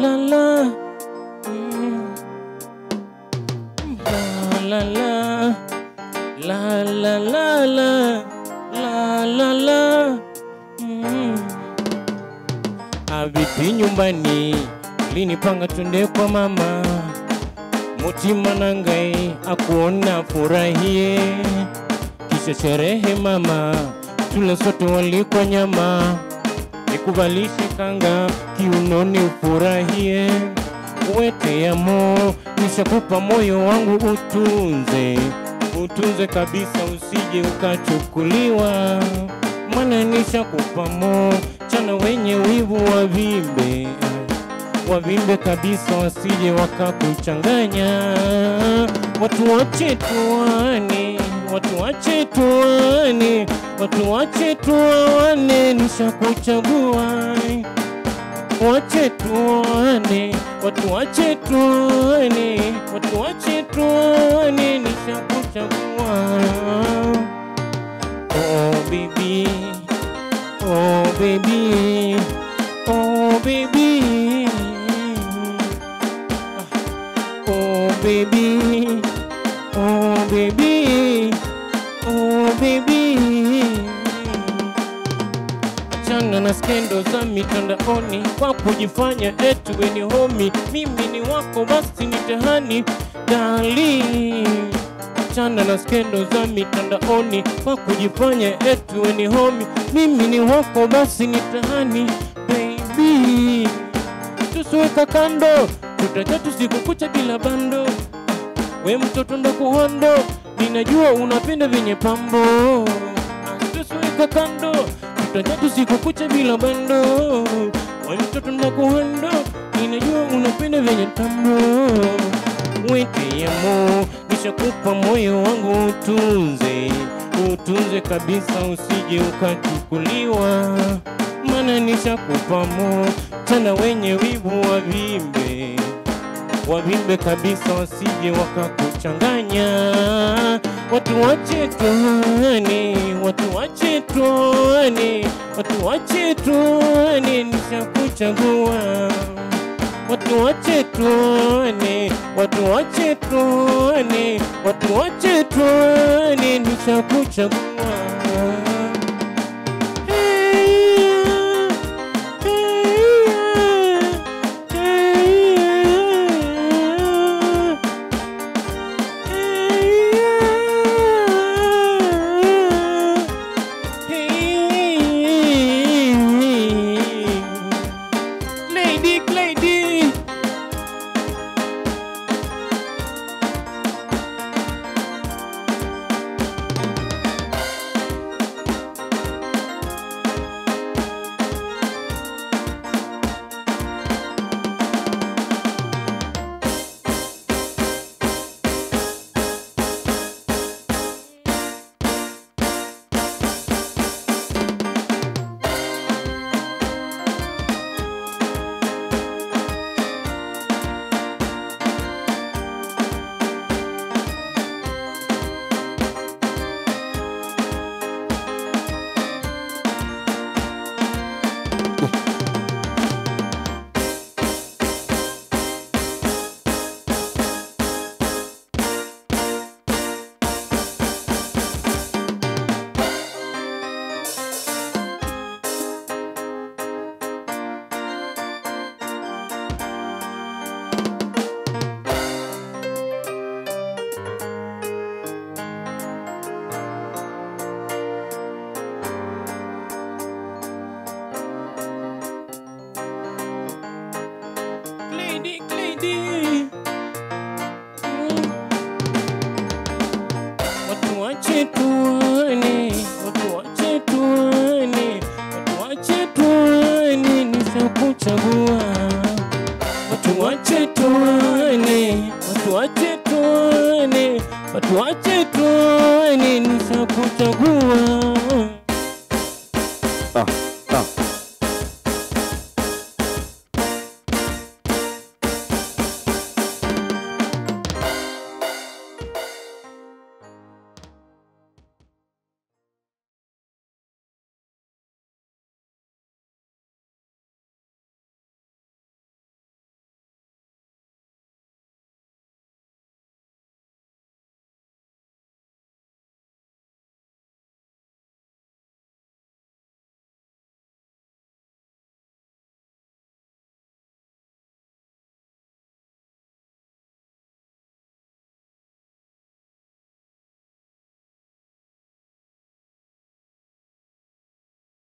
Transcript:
la la. Mm. La la la. La la la la. La la la. Mm. Avipi nyumbani linipanga twende kwa mama mutima nangai akuona furahie kisha sherehe mama tule sote walikwa nyama nikuvalishe kanga kiunoni ufurahie wete yamo nishakupa moyo wangu utunze utunze kabisa usije ukachukuliwa mana nishakupa mo chana wenye wivu wavimbe wavimbe kabisa wasije wakakuchanganya watu wache tuane watu wache tuane watu wache tuane nishakuchagua wache tuane watu wache tuane watu wache tuane nishakuchagua oh baby oh baby oh baby oh baby oh baby oh baby achana na skendo za mitandaoni kwa kujifanya eti we ni homi mimi ni wako basi ni tehani dali achana na skendo za mitandaoni kwa kujifanya eti we ni homi mimi ni wako basi ni tehani baby tusiweka kando tutaja tusiku kucha bila bando we mtoto ndakuhondo ninajua unapenda vyenye pambo tusiweka kando tutaja tusiku kucha bila bando we mtoto ndakuhondo ninajua unapenda vyenye tambo weke yamo nishakupa moyo wangu utunze utunze kabisa usije ukachukuliwa mana nishakupa mo tena wenye wivu wavimbe wavimbe kabisa wasije wakakuchanganya watu wache tuane watu wache tuane watu wache tuane nishakuchagua watu wache tuane watu wache tuane watu wache tuane nishakuchagua Lady, lady. Lady, lady. Mm. Watu wache tuone, watu wache tuone, watu wache tuone, nishakuchagua. Watu wache tuone, watu wache tuone, watu wache tuone, nishakuchagua. Ah.